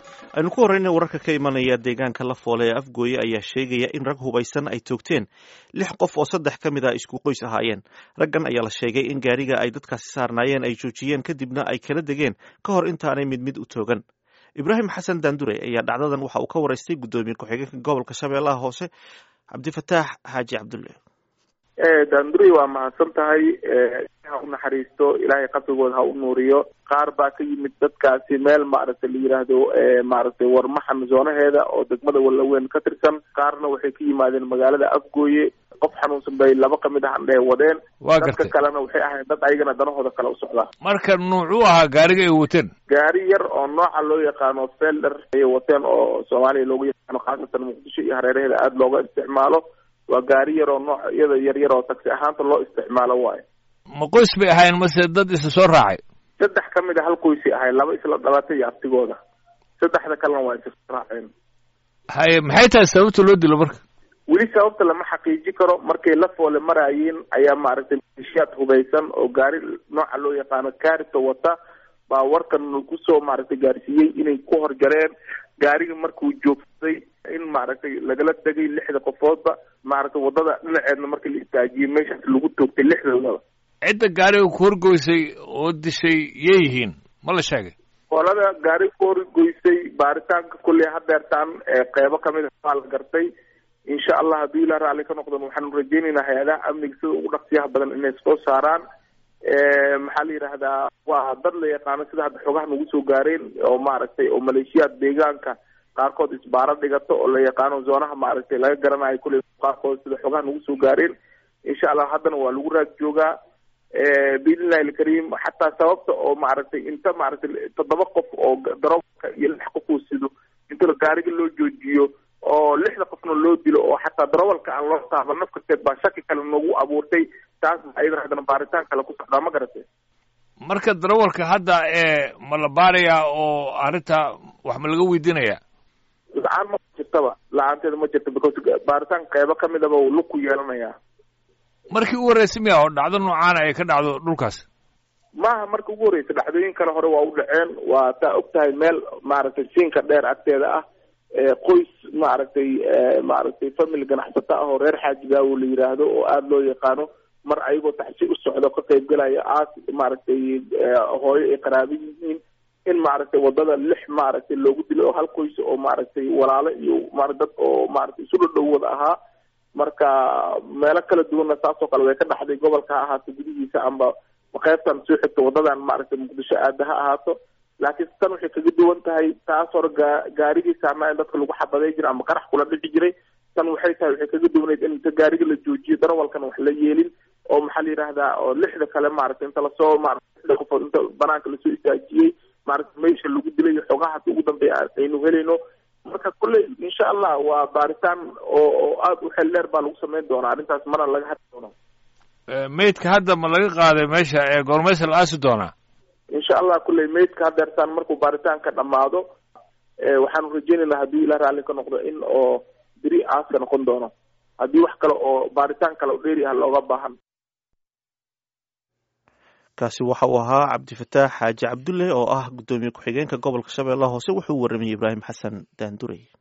aynu ku horreyna wararka ka imanaya deegaanka la foole ee afgooye ayaa sheegaya in rag hubaysan ay toogteen lix qof oo saddex ka mid a isku qoys ahaayeen raggan ayaa la sheegay in gaariga ay dadkaasi saarnaayeen ay joojiyeen kadibna ay kala degeen ka hor intaanay mid mid u toogan ibraahim xasan daandure ayaa dhacdadan waxa uu ka waraystay guddoomiye ku-xigeenka gobolka shabeellaha hoose cabdifataax xaaji cabdulle daanduri waa mahadsan tahay ha u naxariisto ilaahay qabrigooda ha u nuuriyo qaar baa ka yimid dadkaasi meel maaragtay la yidhaahdo maaragtay warmaxan zoonaheeda oo degmada wallaweyn ka tirsan qaarna waxay ka yimaadeen magaalada afgooye qof xanuunsan bay laba kamid ah andhehe wadeen waa dadka gartay kalena waxay ahayn dad ayagana danahooda kale u socdaa marka nuucuu ahaa gaariga ay wateen gaari yar oo nooca loo yaqaano felder ayay wateen oo soomaaliya loogu yaqaano khaasatan muqdisho iyo hareeraheeda aada looga isticmaalo waa gaari yar oo nooc iyada yar yar oo taksi ahaanta loo isticmaalo waayo ma qoys bay ahaayeen mase dad isa soo raacay saddex ka mid a hal qoysi ahay laba isla dhalatay iyo abtigooda saddexda kalena waa isa raaceen haye maxay tahay sababta loo dilo marka weli sababta lama xaqiiji karo markay la foole maraayeen ayaa maaragtay malishiyaad hubaysan oo gaari nooca loo yaqaano kaarita wata baa warkan kusoo maaragtay gaarsiiyey inay ku horjareen gaariga markuu joogsaday in maaragtay lagala tegay lixda qofoodba maaragtay wadada dhinaceedna markii la istaajiyey meeshaas lagu toogtay lixdoodaba cidda gaariga ku horgoysay oo dishay yay yihiin ma la sheegay qolada gaari ku horgoysay baaritaanka kulley hadeertaan qeybo kamid a waa la gartay insha allah hadduu ilaa raalli ka noqdon waxaanu rajeynaynaa hay-adaha amniga sida ugu dhaqsiyaha badan inay soo saaraan maxaa la yidhaahdaa waa dad la yaqaano sida hadda xogaha nagu soo gaareen oo maaragtay oo maleeshiyaad deegaanka qaarkood isbaaro dhigato oo la yaqaano zoonaha maaragtay laga garanayo kulley qaarkood sida xogaha nagu soo gaareen insha allah haddana waa lagu raag joogaa biidnillahi alkariim xataa sababta oo maaragtay inta maaragtay toddoba qof oo daroobka iyo lix qof uu sido inta gaariga loo joojiyo oo lixda qofna loo dilo oo xataa darawalka aan loo taaban nafkarteed baa shaki kale noogu abuurtay taas ayadana haddana baaritaan kale ku socdaa ma garatay marka darawalka hadda ee ma la baarayaa oo arrinta wax ma laga weydiinayaa la-aan ma jirtaba la-aanteeda ma jirta because baaritaan qeybo kamid aba uu lug ku yeelanayaa markii u horreysay miya oo dhacdo noocaana ay ka dhacdo dhulkaas maaha marka ugu horreysa dhacdooyin kale hore waa u dhaceen waa taa og tahay meel maaragtay siinka dheer agteeda ah qoys maaragtay maaragtay family ganacsata ah oo reer xaajigaawo la yiraahdo oo aada loo yaqaano mar ayagoo taxsi u socdo ka qaybgalaya aas maaragtay hooyo ay qaraabo yihiin in maaragtay wadada lix maaragtay loogu dilo oo hal qoys oo maaragtay walaalo iyo ma dad oo maaragtay isu dhadhow wada ahaa marka meelo kala duwanna saasoo kale way ka dhaxday gobolka ha ahaato gudihiisa amba qaybtan soo xigta wadadan maaragtay muqdisho aada ha ahaato laakiin tan waxay kaga duwan tahay taas hore gaa gaarigii saarnaa in dadka lagu xabaday jiray ama qarax kula dhici jiray tan waxay tahay waxay kaga duwaneyd in inta gaariga la joojiyo darawalkana wax la yeelin oo maxaa la yidhaahdaa oo lixda kale maaragtay inta lasoo maarata lixda qofood inta banaanka lasoo istaajiyey maaragtay meesha lagu dilay xogaha hadda ugu dambeeya aynu helayno marka kulley insha allah waa baaritaan oo oo aada u xel dheer baa lagu sameyn doonaa arrintaas mana laga hadli doonaa meydka hadda ma laga qaaday meesha ee goormaysa la aasi doonaa insha allah kulley meydka hadeertaan markuu baaritaanka dhamaado waxaanu rajeynaynaa haddii ila raalli ka noqdo in oo beri aaska noqon doono haddii wax kale oo baaritaan kale oo dheeri ah looga baahan kaasi waxa uu ahaa cabdifataax xaaji cabdulle oo ah guddoomiye ku-xigeenka gobolka shabeellaha hoose wuxuu u warramayey ibraahim xasan daandurey